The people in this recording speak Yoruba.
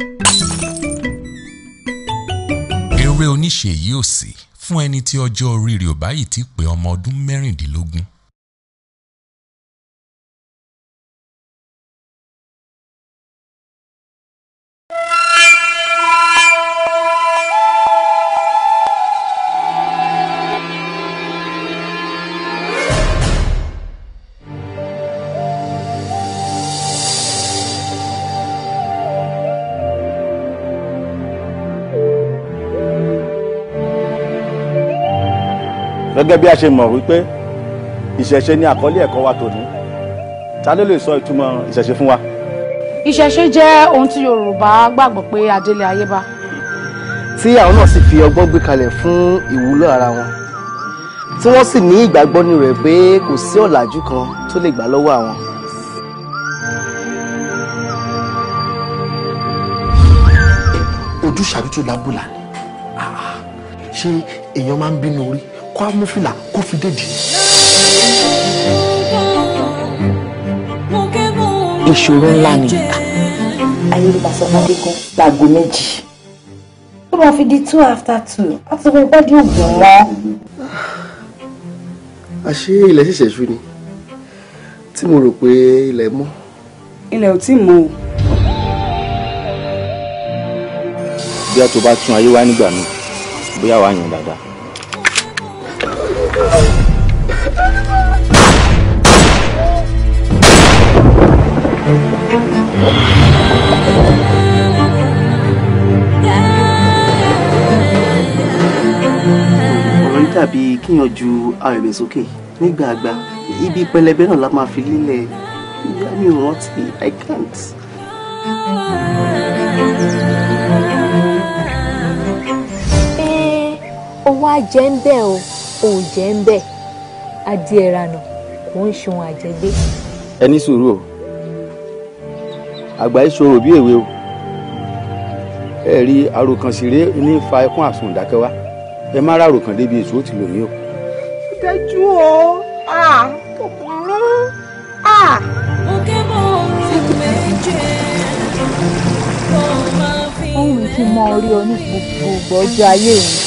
eré oníṣe yìí ò sí fún ẹni tí ọjọ́ orí rẹ̀ ò báyìí ti pé ọmọ ọdún mẹ́rìndínlógún. gẹ́gẹ́ bí a ṣe mọ̀ wípé ìṣẹ̀ṣe ni àkọlé ẹ̀kọ́ wa tòní ta ló lè sọ ìtumọ̀ ìṣẹ̀ṣe fún wa. ìṣẹ̀ṣe jẹ́ ohun tí yorùbá gbàgbọ́ pé adélé ayé bá. tí àwọn náà sì fi ọgbọ́n gbé kalẹ̀ fún ìwúlò ara wọn tí wọ́n sì ní ìgbàgbọ́ nínú rẹ̀ pé kò sí ọ̀làjú kan tó lè gbà lọ́wọ́ àwọn. ojúṣàbí tó lábùlà ni ṣé èèyàn máa ń bínú orí kó á mú fìlà kó fi dédìí. ìṣòro ńlá ni ayélujára kan láago méjì tó máa fi di two after two láti sọ fún ìpàdé ògùn wọn. àṣé ilẹ̀ ṣẹ̀ṣẹ̀ ṣú ni tí mo rò pé ilẹ̀ mọ́. ilẹ̀ ò tí ì mọ́ o. bí a tó bá tún ayé wá nígbà míì bóyá wàá yàn dáadáa. ọ̀rọ̀ yìí dàbí kíyàn ju ara rẹ̀ sókè nígbàgbà ibi pẹlẹbẹ náà la máa fi lílẹ̀ ìyá mi ò rántí i can't. owó àjẹ́ ń bẹ̀ o ò jẹ́ ń bẹ̀ adìẹ ranà kò ń ṣun àjẹgbé. ẹ ní sùúrù o àgbà ìṣòro bí èwe o ẹ rí àròkànṣeré ní fa ẹkún àsùn ìdákẹ́wá ẹ má rà àròkàn débi èso ó ti lò ní o. dájú o kò burú. ó wù kí n mọ orí ọ ní gbogbo ọjọ́ ayé mi.